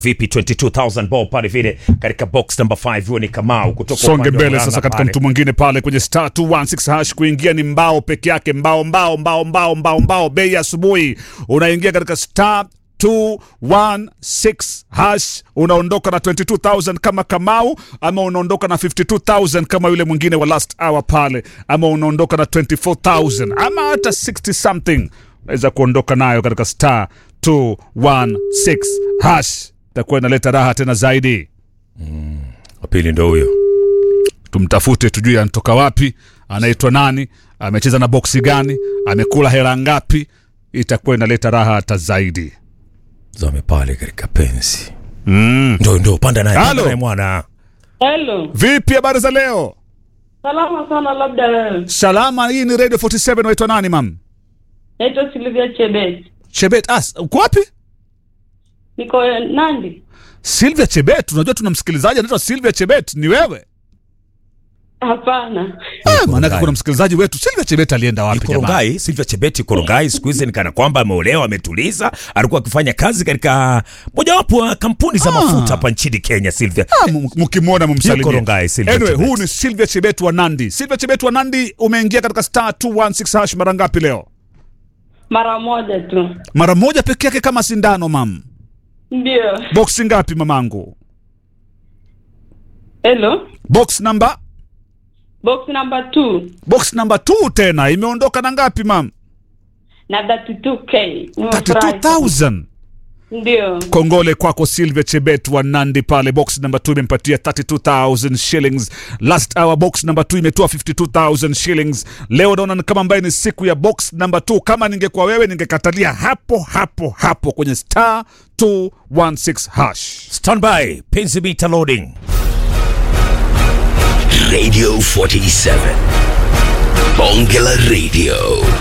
vipi 22000 ball pale vile katika box number 5 huo ni Kamau kutoka songe upande wa mbele Murang'a sasa katika pale. mtu mwingine pale kwenye star 216 hash kuingia ni mbao peke yake mbao mbao mbao mbao mbao mbao bei ya asubuhi unaingia katika star 216 hash unaondoka na 22000 kama kamau ama unaondoka na 52000 kama yule mwingine wa last hour pale ama unaondoka na 24000 ama hata 60 something unaweza kuondoka nayo katika star 216 hash itakuwa inaleta raha tena zaidi Wa pili ndo huyo tumtafute tujue anatoka wapi anaitwa nani amecheza na boksi gani amekula hela ngapi itakuwa inaleta raha hata zaidi zame pale katika pensi mm. ndo ndo panda naye panda Halo. naye mwana Hello. vipi habari za leo Salama sana labda wewe. salama hii ni radio 47 waitwa nani mam Naitwa Silvia Chebet. chebet as uko wapi Niko eh, Nandi. silvia chebet unajua tuna msikilizaji anaitwa silvia chebet ni wewe Hapana. ah, maanake kuna msikilizaji wetu silvia chebet alienda wapi jamaa Korongai, Silvia Chebeti Korongai siku hizi ni kana kwamba ameolewa, ametuliza. Alikuwa akifanya kazi katika mojawapo wa kampuni za Ah. mafuta hapa nchini Kenya. Silvia Ah, m- mkimwona Yuko mumsalimie. Rongai, Silvia Anyway, Chebet. huu ni Silvia Chebet wa Nandi. Silvia Chebet wa Nandi, umeingia katika star 216 hash mara ngapi leo? Mara moja tu. Mara moja peke yake kama sindano mam. Ndio. Box ngapi mamangu? Hello. Box number Box number 2 box number 2 tena imeondoka na ngapi mam? na 32k. Nimefurahi. 32000. Ndio. Kongole kwako Silvia Chebet wa Nandi pale. Box number 2 imempatia 32000 shillings. Last hour box number 2 imetoa 52000 shillings. Leo naona ni kama ambaye ni siku ya box number 2. Kama ningekuwa wewe ningekatalia hapo hapo hapo kwenye star 216 hash. standby, penzi meter loading. Radio 47. Bongela Radio.